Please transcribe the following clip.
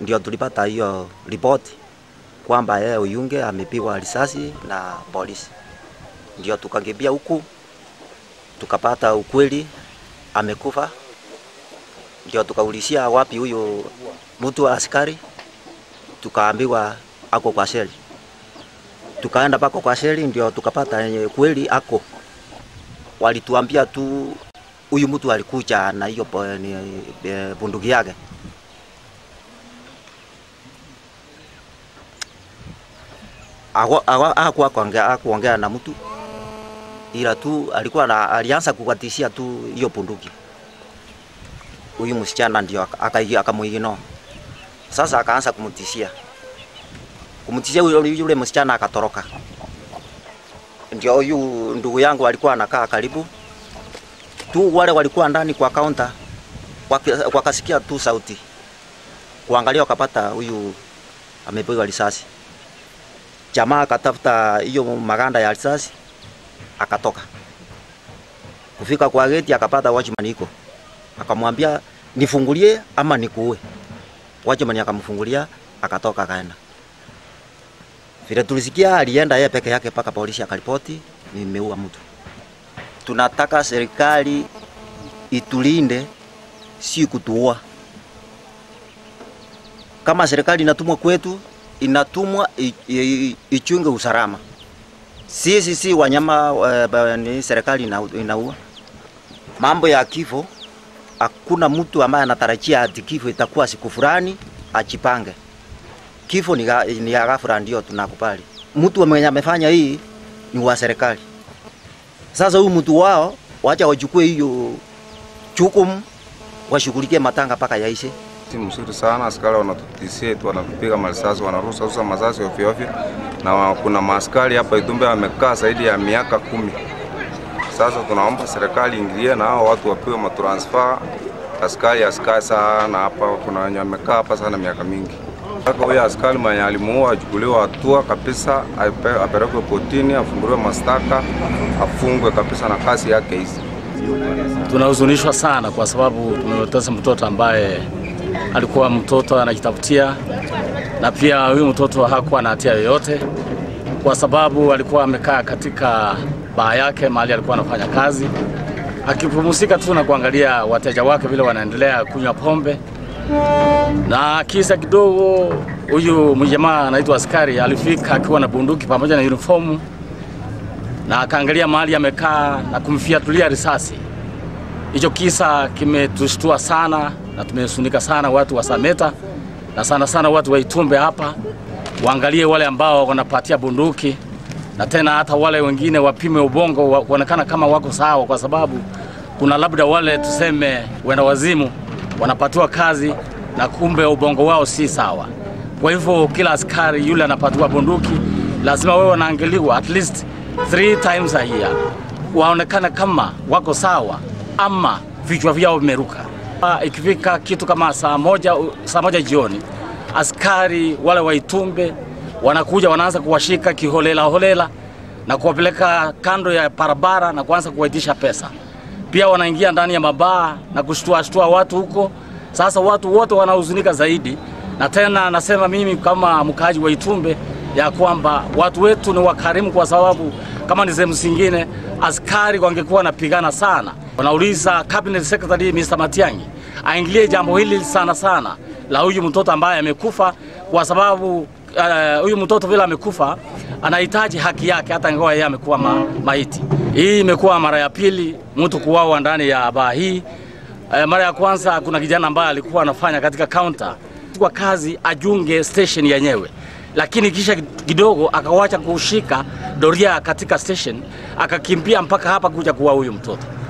ndio tulipata hiyo ripoti kwamba yeye Oyunge amepigwa risasi na polisi, ndio tukakimbia huku tukapata ukweli amekufa, ndio tukaulizia wapi huyo mtu wa askari, tukaambiwa ako kwa sheli. Tukaenda pako kwa sheli, ndio tukapata yenye kweli ako. Walituambia tu huyu mtu alikuja na hiyo po- ni- e, bunduki yake. Ako- ako- Hakuwa kuongea hakuongea na mtu ila tu alikuwa na, alianza kukatishia tu hiyo bunduki. Huyu msichana ndio aka- aka- akamuigino. Sasa akaanza kumtishia kumtishia yule, yule msichana akatoroka. Ndio huyu ndugu yangu alikuwa anakaa karibu tu, wale walikuwa ndani kwa kaunta waki- wakasikia tu sauti, kuangalia wakapata huyu amepigwa risasi. Jamaa akatafuta hiyo maganda ya risasi akatoka. Kufika kwa geti akapata watchman iko, akamwambia nifungulie ama nikuue. Watchman akamfungulia akatoka akaenda. Vile tulisikia alienda yeye peke yake mpaka polisi akaripoti nimeua mtu. Tunataka serikali itulinde, si kutuua. Kama serikali inatumwa kwetu, inatumwa i- i- ichunge usalama. Sisi si wanyama eh, ba- ni serikali ina- inaua. Mambo ya kifo, hakuna mtu ambaye anatarajia ati kifo itakuwa siku fulani ajipange. Kifo ni, ga- ni ya ghafla, ndio tunakubali. Mtu mwenye amefanya hii ni wa serikali. Sasa huyu mtu wao wacha wachukue hiyo jukumu, washughulikie matanga mpaka yaishe. Si mzuri sana, askari wanatutisia tu, wanatupiga marisasi, wanarusa rusa masasi ovyo ovyo, na wa- kuna maaskari hapa Idumbe wamekaa zaidi ya miaka kumi. Sasa tunaomba serikali ingilie na hao watu wapewe matransfer, askari asikae sana hapa. Kuna wenye wamekaa hapa sana miaka mingi. Sasa huyo askari mwenye alimuua achukuliwe hatua kabisa, ape- apelekwe kotini, afunguliwe mashtaka, afungwe kabisa na kazi yake hizi. Tunahuzunishwa sana kwa sababu tumepoteza mtoto ambaye alikuwa mtoto anajitafutia, na pia huyu mtoto hakuwa na hatia yoyote, kwa sababu alikuwa amekaa katika baa yake mahali alikuwa anafanya kazi, akipumzika tu na kuangalia wateja wake vile wanaendelea kunywa pombe, na kisa kidogo, huyu mjamaa anaitwa askari alifika akiwa na bunduki pamoja na uniformu na akaangalia mahali amekaa na kumfiatulia risasi. Hicho kisa kimetushtua sana na tumesunika sana watu wa Sameta na sana sana watu wa Itumbe hapa, waangalie wale ambao wanapatia bunduki na tena hata wale wengine wapime ubongo wa- kuonekana kama wako sawa, kwa sababu kuna labda wale tuseme wenda wazimu wanapatiwa kazi na kumbe ubongo wao si sawa. Kwa hivyo kila askari yule anapatiwa bunduki lazima wewe wanaangaliwa at least three times a year, waonekane kama wako sawa ama vichwa vyao vimeruka. Ah, Ikifika kitu kama saa moja, saa moja jioni, askari wale wa Itumbe wanakuja wanaanza kuwashika kiholela holela na kuwapeleka kando ya barabara na kuanza kuwaitisha pesa. Pia wanaingia ndani ya mabaa na kushtua shtua watu huko. Sasa watu wote wanahuzunika zaidi, na tena nasema mimi kama mkaaji wa Itumbe ya kwamba watu wetu ni wakarimu, kwa sababu kama ni sehemu zingine askari wangekuwa wanapigana sana. Wanauliza cabinet secretary Mr. Matiang'i aingilie jambo hili sana sana la huyu mtoto ambaye amekufa, kwa sababu eh, huyu mtoto vile amekufa anahitaji haki yake, hata ingawa yeye amekuwa ma, maiti. Hii imekuwa mara ya pili mtu kuuawa ndani ya baa hii. Eh, mara ya kwanza kuna kijana ambaye alikuwa anafanya katika counter kwa kazi ajunge station yenyewe, lakini kisha kidogo akawacha kushika doria katika station, akakimbia mpaka hapa kuja kuwa huyu mtoto.